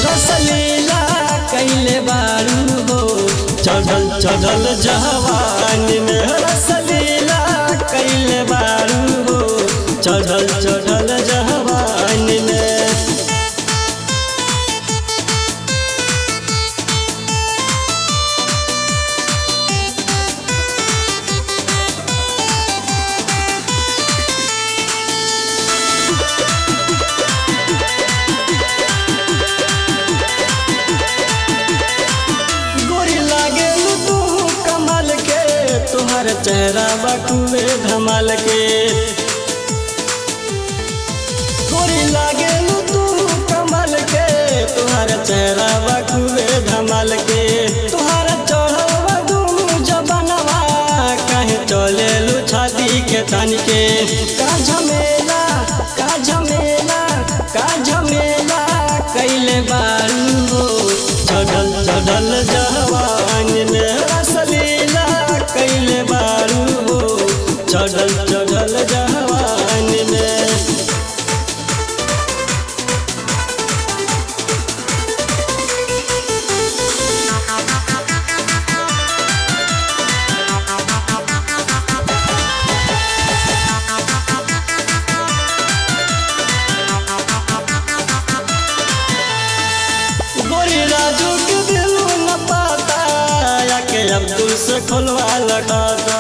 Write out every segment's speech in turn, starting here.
रसलीला कैले बारू हो चढ़ल चढ़ल जवान में रसलीला कैले बारू हो चढ़ल चढ़ल जवान में गोरी लागे तू कमल के तुहर चेहरा बटुए धमाल के गोरी लागे तू कमल के तुहर चेहरा बटुए धमाल के तुहर चढ़वा दुनु जबनवा कहीं चले लू छाती के तन के का झमेला का झमेला का झमेला कैले बारू हो चढ़ल चढ़ल जवान में रसलीला कैले बारू हो चढ़ल चढ़ल जवान में गोरी राजू के दिलू न पाता या के अब्दुल से खोलवा लगाता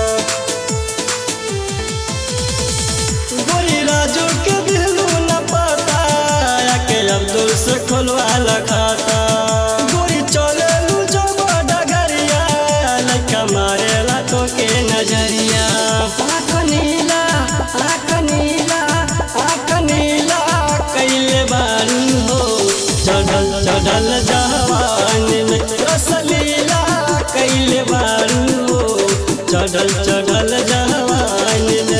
गोरी राजू के दिलू न पाता या के अब्दुल से खोलवा लगाता गोरी चले लू जब डगरिया लइका मारेला तो के नजरिया आँख नीला आँख नीला आँख नीला कैले बारू हो चढ़ल चढ़ल जवान में रसलीला कैले बारू हो चढ़ल चढ़ल जवान में